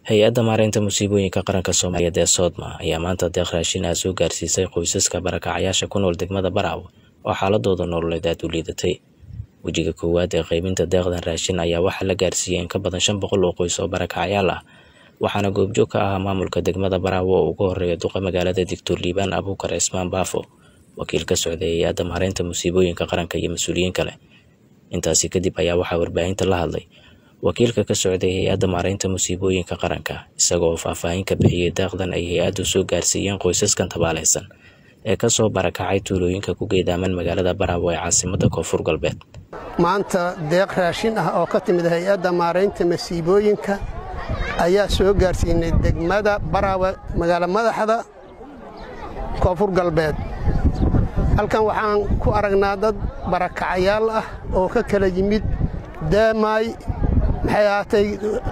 hay-adda maareynta musiibooyinka qaranka soomaaliyeed ee soodma ayaa maanta deeq raashin ah soo gaarsiisay qoysaska barakacayaasha ku nool degmada baraawe oo xaaladooda nololeed aad u liidatay wejiga koowaad ee qaybinta deeqdan raashin ayaa waxaa la gaarsiiyey in ka badan shan boqol oo qoys oo barakacayaal ah waxaana goobjoog ka ahaa maamulka degmada baraawe oo ugu horeeya duqa magaalada digtor liibaan abuukar cismaan baafo wakiil ka socday hay-adda maareynta musiibooyinka qaranka iyo mas-uuliyiin kale intaasi kadib ayaa waxaa warbaahinta la hadlay wakiilka ka socday hay-adda maareynta musiibooyinka qaranka isaga oo faahfaahin ka bixiyey deeqdan ay hay-addu soo gaarsiiyeen qoysaskan tabaaleysan ee kasoo barakacay tuulooyinka ku geedaaman magaalada baraawe ee caasimada koonfur galbeed maanta deeq raashin ah oo ka timid hay-adda maaraynta masiibooyinka ayaa soo gaarsiinay degmada baraawe magaalo madaxda koonfur galbeed halkan waxaan ku aragnaa dad barakacayaal ah oo ka kala yimid daamaay maxay ahaatay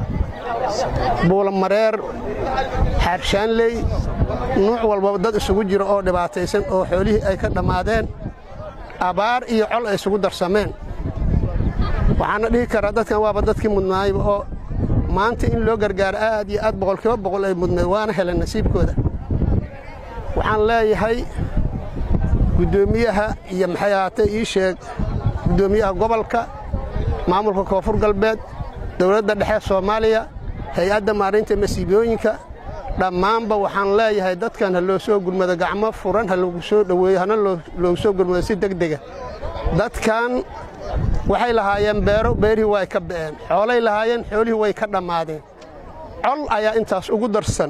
buulamareer xaarshaanley nuuc walbaba dad isugu jiro oo dhibaataysan oo xoolihii ay ka dhammaadeen abaar iyo col ay isugu darsameen waxaana dhihi karaa dadkan waaba dadkii mudnaayba oo maanta in loo gargaaro aad iyo aad boqolkiiba boqol ay mudnayd waana heleen nasiibkooda waxaan leeyahay guddoomiyaha iyo maxay ahaatay ii sheeg guddoomiyaha gobolka maamulka koonfur galbeed dowladda dhexe soomaaliya hay-adda maarinta masiibooyinka dhammaanba waxaan leeyahay dadkan ha loo soo gurmado gacmo furan ha loogu soo dhoweeyo hana loogu soo gurmado si degdega dadkan waxay lahaayeen beero beerihii way ka ba'een xoolay lahaayeen xoolihii way ka dhammaadeen col ayaa intaas ugu darsan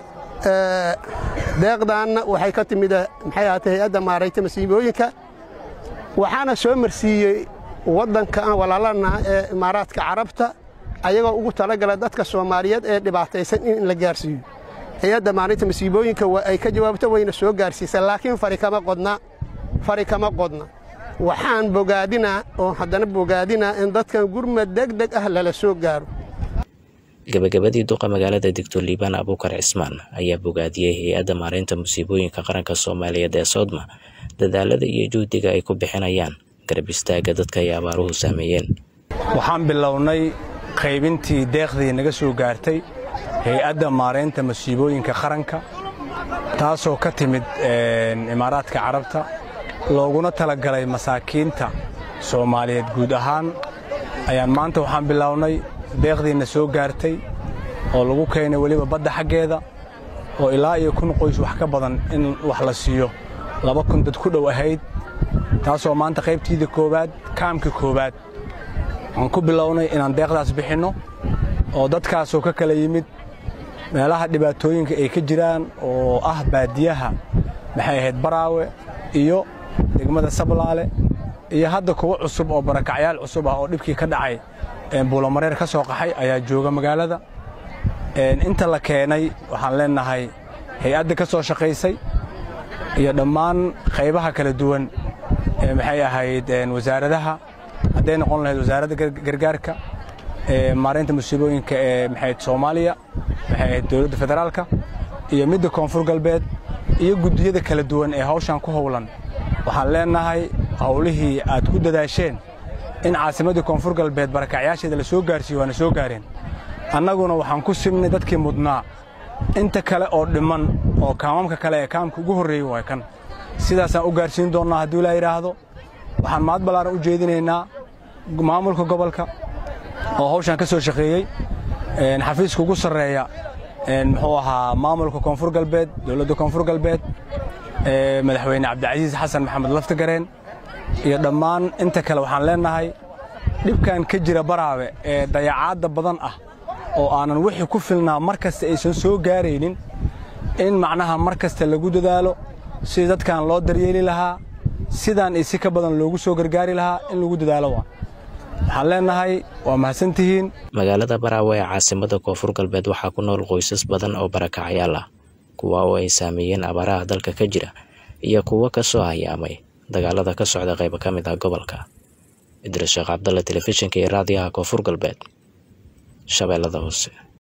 deeqdaanna waxay ka timid maxay ahaatay hay-adda maarayta masiibooyinka waxaana soo marsiiyey waddanka aan walaalanaha ee imaaraadka carabta ayagoo ugu talagala dadka soomaaliyeed ee dhibaataysan in la gaarsiiyo hay-adda maalinta masiibooyinka waa ay ka jawaabto wayna soo gaarsiisa laakiin fari kama qodna fari kama qodna waxaan bogaadinaa oo haddana bogaadinaa in dadkan gurmad degdeg ah lala soo gaaro gabagabadii duqa magaalada digtor liibaan abuukar cismaan ayaa bogaadiyey hay-adda maareynta musiibooyinka qaranka soomaaliyeed ee soodma dadaalada iyo juhdiga ay ku bixinayaan garab istaagga dadka ay abaaruhu saameeyeen waxaan bilownay qaybintii deeqdii naga soo gaartay hay-adda maaraynta masiibooyinka qaranka taasoo ka timid imaaraadka carabta looguna talagalay masaakiinta soomaaliyeed guud ahaan ayaan maanta waxaan bilownay deeqdiina soo gaartay oo lagu keenay weliba badda xaggeeda oo ilaa iyo kun qoys wax ka badan in wax la siiyo laba kun dad ku dhow ahayd taasoo maanta qaybtiida koowaad kaamka koowaad waxaan ku bilownay inaan deeqdaas bixinno oo dadkaasoo ka kala yimid meelaha dhibaatooyinka ay ka jiraan oo ah baadiyaha maxay ahayd baraawe iyo degmada sablaale iyo hadda kuwa cusub oo barakacyaal cusub ah oo dhibkii ka dhacay buulamareer ka soo qaxay ayaa jooga magaalada inta la keenay waxaan leennahay hay-adda ka soo shaqaysay iyo dhammaan qaybaha kala duwan ee maxay ahayd wasaaradaha hadday noqon lahayd wasaaradda gargaarka maareynta musiibooyinka ee maxayd soomaaliya maxay ahayd dowladda federaalka iyo midda koonfur galbeed iyo guddiyada kala duwan ee hawshan ku howlan waxaan leennahay howlihii aad ku dadaasheen in caasimaddii koonfur galbeed barakacyaasheeda la soo gaarsiiyo waana soo gaareen annaguna waxaan ku simnay dadkii mudnaa inta kale oo dhimman oo kaamamka kale ee kaamka ugu horreeyey waa kan sidaasaan u gaarsiin doonnaa hadduu ilaa yidhaahdo waxaan mahad ballaaran u jeedinaynaa maamulka gobolka oo hawshan ka soo shaqeeyey xafiiska ugu sarreeya muxuu ahaa maamulka koonfur galbeed dowladda koonfur galbeed madaxweyne cabdicasiis xasan maxamed laftagareen iyo dhammaan inta kale waxaan leennahay dhibkan ka jira baraawe ee dayacaadda badan ah oo aanan wixii ku filnaa mar kasta aysan soo gaaraynin in macnaha mar kasta lagu dadaalo sidii dadkan loo daryeeli lahaa sidaan isi ka badan loogu soo gargaari lahaa in lagu dadaalo waa waxaan leennahay waa mahadsantihiin magaalada baraawe ee caasimada koonfur galbeed waxaa ku nool qoysas badan oo barakacayaal ah kuwa oo ay saameeyeen abaaraha dalka ka jira iyo kuwo ka soo hayaamay dagaalada ka socda qaybo ka mid ah gobolka idris sheekh cabdalla telefishinka iyo raadiyaha koonfur galbeed shabeellada hoose